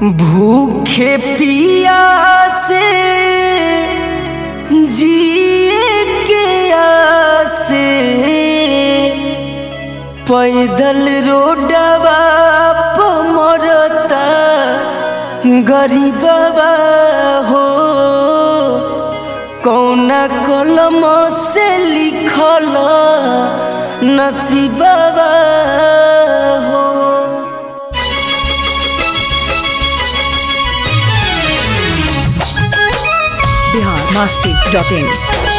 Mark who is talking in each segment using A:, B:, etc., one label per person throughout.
A: भूखे पिया से जिए के आसे पैदल रोडवा पमरता गरीबवा हो कौना कलम से लिखल नसीबवा हो
B: बिहार मस्ती डॉट इन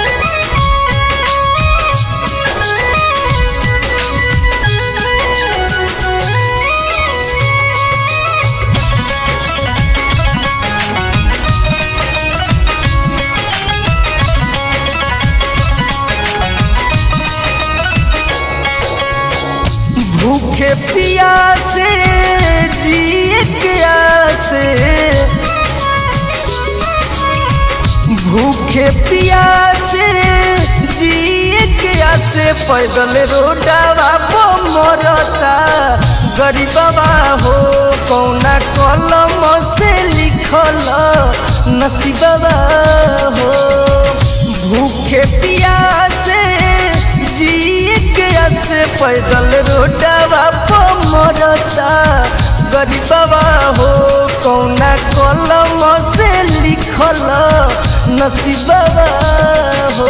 A: भूखे पिया से जिए के आसे भूखे पिया से जिए के आसे पैदल रोडवा पो मरता गरीबवा हो कौना कलम से लिखल नसीबवा हो भूखे पिया से जिए के आसे पैदल रोडवा पो मरता गरीबवा हो कौना कलम से लिखल नसीबवा हो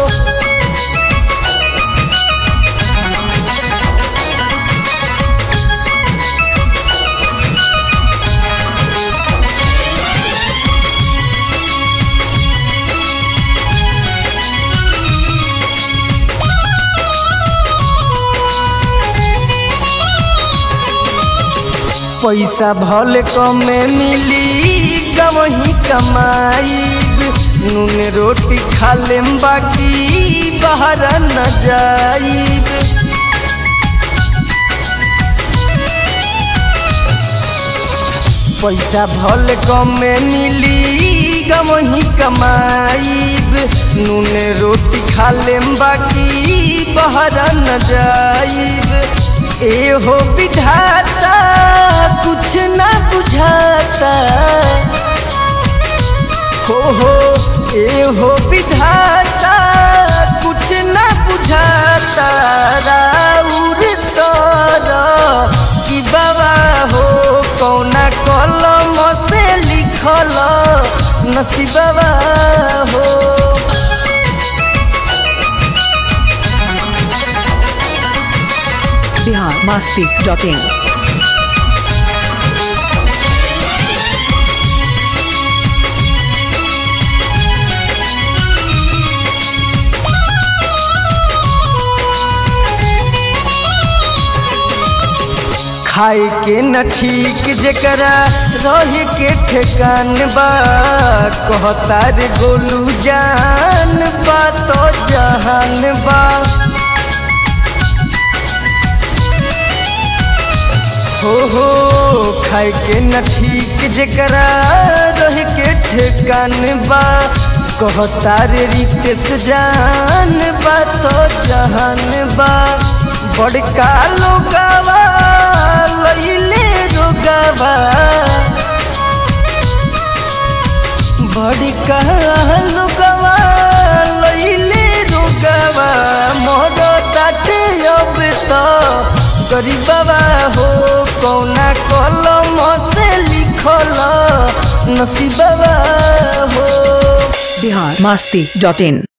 A: पैसा भले कमे मिली गवही कमाई नून रोटी खा लेम बाकी बाहर न जाइब पैसा भले कमे मिली गवही कमाईब नून रोटी खा लेम बाकी बाहर न जाइब ए हो विधाता कुछ ना बुझाता हो हो ए हो विधाता कुछ ना बुझाता राउर तर कि बाबा हो कौना कलम से लिखल नसीबवा हो
B: बिहार मस्ती डॉट इन
A: खाए के न ठीक जकरा रहे के ठेकान बा कहता रे गोलू जान बा तो जहान बा हो हो खाए के न ठीक जकरा रहे के ठेकान बा कहता रे रितेश जान बा तो जहान बा बड़का लोगावा लैले रोगावा बड़का लोगावा लैले रोगावा मोर ताटे अब तो गरीबवा हो कौना कलम से लिखल नसीबवा हो
B: बिहार मस्ती डॉट इन